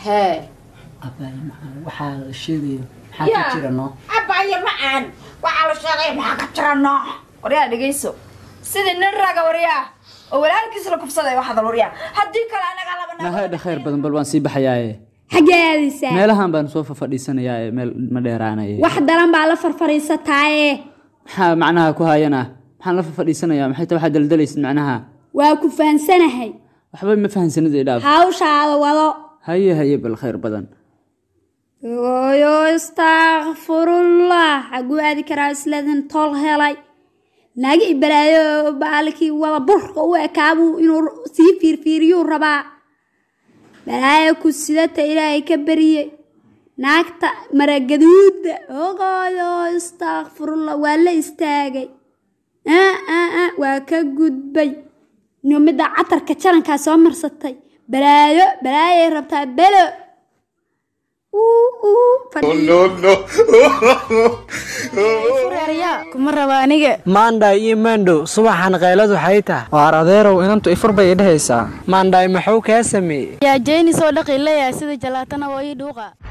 hee abaaye maxaa waxaa la sheegayo maxaa Yaa. ka jira noo abaaye macaan waxaa la sheegay maxaa ka jira nooc waryaa dhegayso sidii nin raga waryaa oo walaalkiis la kufsaday waxaad waryaa haddii kale anaga laba nahaydha khayr badan bal waan sii baxayaaye xaggee aadaysaa meelahan baan soo fafadhiisanayaaye meel ma dheeraanaye wax daran baa la farfariisataaye maxaa macnaha ku hayana maxaan la fafadhiisanayaa maxay ta waxaa daldalaysid macnaha waa ku fahansanahay waxba ma fahansanid idhaaf hawshaada wado haye haye bal khayr badan ooyo istakfirullah xaguu aadi karaa isleedin tol helay naagi ibalaayo baalkii wada burka u ekaabuu inuu sii fiirfiiriyuu rabaa balaayo ku sidata ilaahay ka bariyey naagta maragaduuda oqooyo istakfirullah waa la istaagay Ah, ah, ah, waa ka gudbay inuu midda catarka jarankaa soo marsatay balaayo balaayay rabtaa belo Uu, uu, fadhi- kuma raba aniga maandhay iyo maandhow subaxan qayladu waxay tahay waar adeerow inantu ifur bay idhahaysaa maandhay maxuu kaa sameeyey yaa jeyni soo dhaqi leeyahay sida jalaatana oo ii dhuuqa